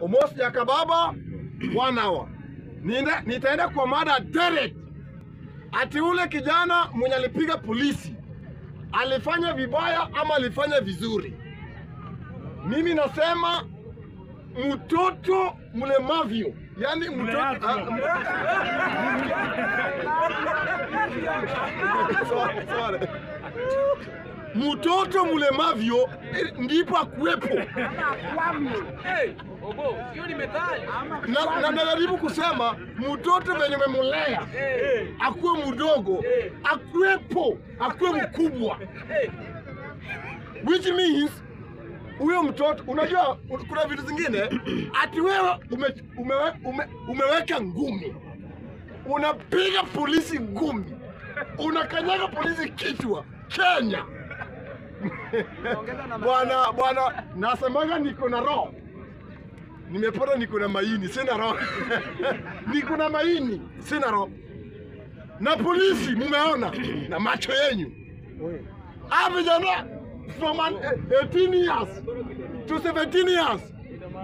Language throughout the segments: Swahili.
almost Jakababa one hour. Nina, nitaenda kwa mada direct. Ati ule kijana mwenye alipiga polisi alifanya vibaya ama alifanya vizuri? Mimi nasema mtoto mlemavyo, yani mtoto ah, Sorry, sorry. mtoto mlemavyo eh, ndipo akuwepo Ogo, hiyo ni methali. na, na najaribu kusema mtoto venye memulea akuwe mdogo akuwepo akuwe mkubwa which means huyo mtoto unajua kuna vitu zingine ati wewe ume, umewe, ume, umeweka ngumi unapiga polisi ngumi unakanyaga polisi kichwa Kenya bwana bwana nasemaga niko na roho nimepata niko na maini sina roho niko na maini sina roho na polisi mumeona na macho yenyu Ah, vijana from an, eh, 18 years to 17 years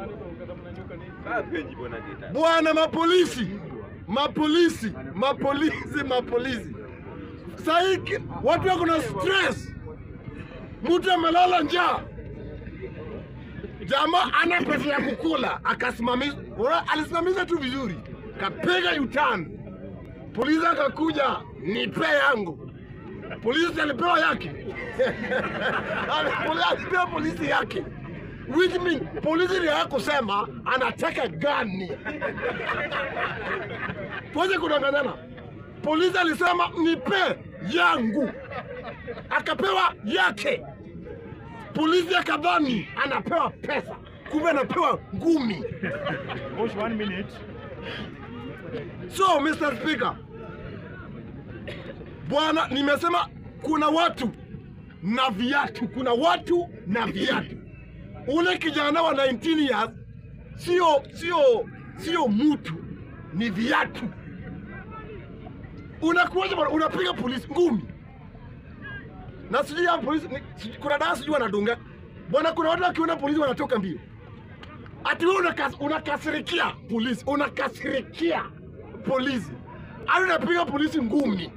bwana mapolisi mapolisi mapolisi mapolisi sahii ki- watu wako na stress mtu amelala njaa jamaa ana pesa ya kukula akasimamisha Ura- alisimamisha tu vizuri kapiga utan polisi akakuja nipe yangu polisi alipewa yake Poli- alipewa polisi yake which mean polisi ni kusema anataka gani tuweze kudanganyana polisi alisema nipe yangu akapewa yake polisi akadhani anapewa pesa kumbe anapewa ngumi Watch one minute. so mr speaker bwana nimesema kuna watu na viatu kuna watu na viatu ule kijana wa 19 years sio sio sio mtu ni viatu unakuwaje bwana unapiga polisi ngumi na sijui ya polisi ni- sijui- kuna dawa sijui wanadunga bwana kuna watu wakiona polisi wanatoka mbio ati wewe unakas, unakasirikia polisi unakasirikia polisi hadi unapiga polisi ngumi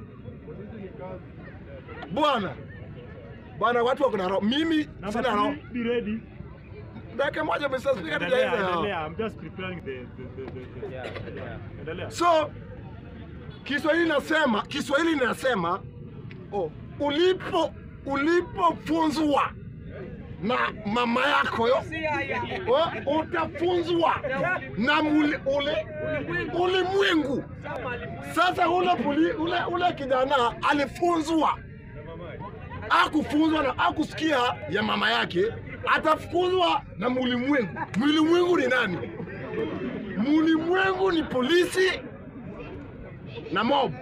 bwana bwana watu wako na roho mimi Number sina roho three, be ready. dakika moja Mr. Speaker Endelea, tujaenda endelea. I'm just preparing the, the, the, the, the. Endelea. so Kiswahili nasema Kiswahili nasema oh, ulipo ulipofunzwa na mama yako yo Si haya. oh, utafunzwa na muli, ule, ulimwengu. Sasa ule, puli, ule, ule kijana alifunzwa, akufunzwa na akusikia ya mama yake, atafunzwa na mulimwengu. Mulimwengu ni nani? Mulimwengu ni polisi na mob.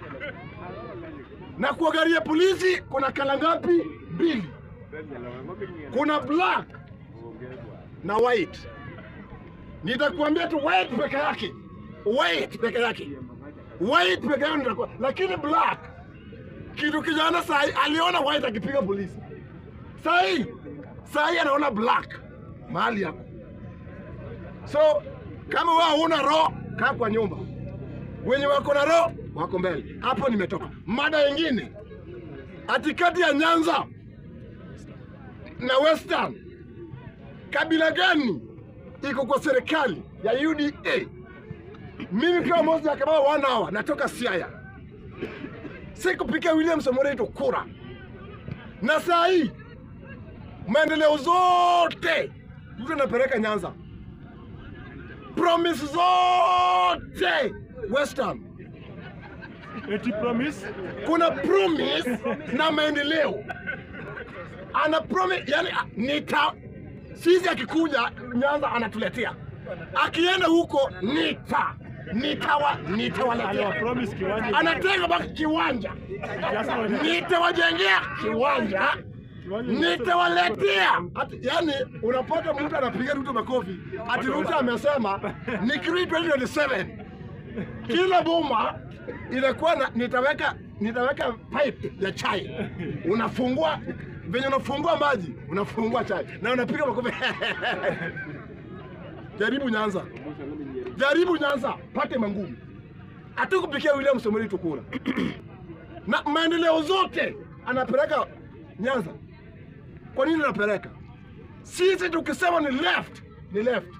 Na kwa gari ya polisi kuna kala ngapi? Mbili. Kuna black na white. Nitakuambia tu white peke yake, white peke yake, white peke yake nitakuwa, lakini black kitu kijana sahi aliona white akipiga polisi, sahi sahi anaona black mahali hapo. So kama wewe huna roho, kaa kwa nyumba, wenye wako na roho wako mbele. Hapo nimetoka. Mada nyingine, ati kati ya Nyanza na Western kabila gani iko kwa serikali ya UDA? Mimi kama Moses Jakabao one hour natoka Siaya, sikupigia William Samoei Ruto kura, na saa hii maendeleo zote Ruto anapeleka Nyanza, promise zote Western Eti promise. kuna promise na maendeleo ana promise yani a- nita sisi akikuja Nyanza anatuletea akienda huko nita nitawa Aliwa nitawaletea promise kiwanja. anatenga baki kiwanja Just for the- nitawajengea kiwanja kiwanja. nitawaletea Ati- yani unapata mtu anapiga Ruto makofi ati Ruto amesema nikirudi 2027 kila boma inakuwa na, nitaweka nitaweka pipe ya chai unafungua venye unafungua maji unafungua chai na unapiga makofi jaribu Nyanza, jaribu Nyanza, pate mangumi. Hatukupikia William Samoei Ruto kura na maendeleo zote anapeleka Nyanza. Kwa nini anapeleka? Sisi tukisema ni left ni left,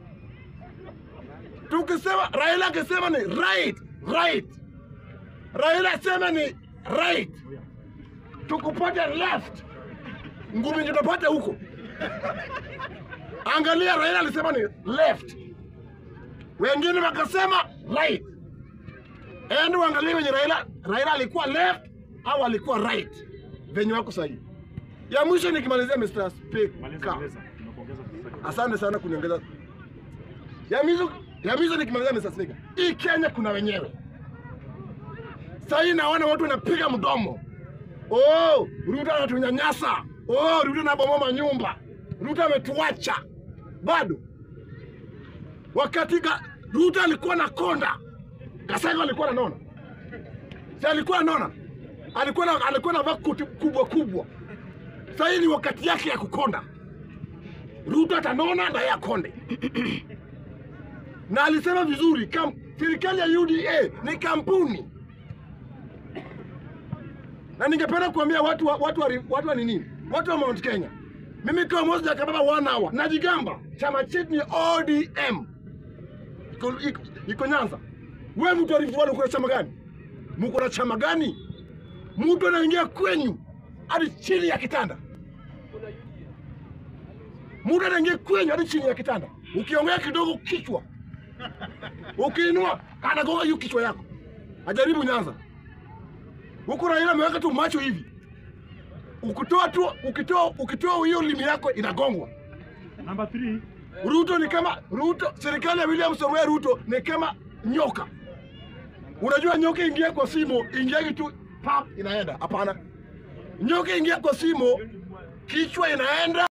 tukisema Raila akisema ni right right, Raila asema ni right, tukupata left, ngumi ndio tupate huko. Angalia, Raila alisema ni left, wengine wakasema right. Ende uangalie wenye Raila, Raila alikuwa left au alikuwa right, venye wako sahihi. Ya mwisho nikimalizia, Mr. Maliza, Speaker, maliza. Nimekuongeza sasa. asante sana kuniongeza. Ya mwisho, ya mwisho nikimalizia, Mr. Speaker, hii Kenya kuna wenyewe sahii, naona watu wanapiga mdomo. Oh, Ruto anatunyanyasa. Oh, Ruto anabomoa nyumba. Ruto ametuacha. Bado wakati ga, Ruto alikuwa na konda, Gasego alikuwa ananona, si alikuwa ananona, alikuwa na, alikuwa na vakuti kubwa kubwa. Sasa hii ni wakati yake ya kukonda. Ruto atanona na yeye akonde. na alisema vizuri, kam, serikali ya UDA ni kampuni na ningependa kuambia watu wa, watu wa, watu wa nini, watu wa Mount Kenya, mimi kama Moses Jakababa one hour najigamba, chama chetu ni ODM iko, iko, iko Nyanza. Wewe mtu wa Rift Valley uko na chama gani? Mko na chama gani? Mtu anaingia kwenyu hadi chini ya kitanda, mtu anaingia kwenyu hadi chini ya kitanda, ukiongea kidogo kichwa, ukiinua anagonga hiyo kichwa yako. Ajaribu Nyanza huku Raila ameweka tu macho hivi, ukitoa tu ukitoa ukitoa hiyo limi yako inagongwa. Number three. Ruto ni kama Ruto, serikali ya William Samoei Ruto ni kama nyoka. Unajua nyoka ingia kwa simo, ingia tu pap inaenda. Hapana, nyoka ingia kwa simo, kichwa inaenda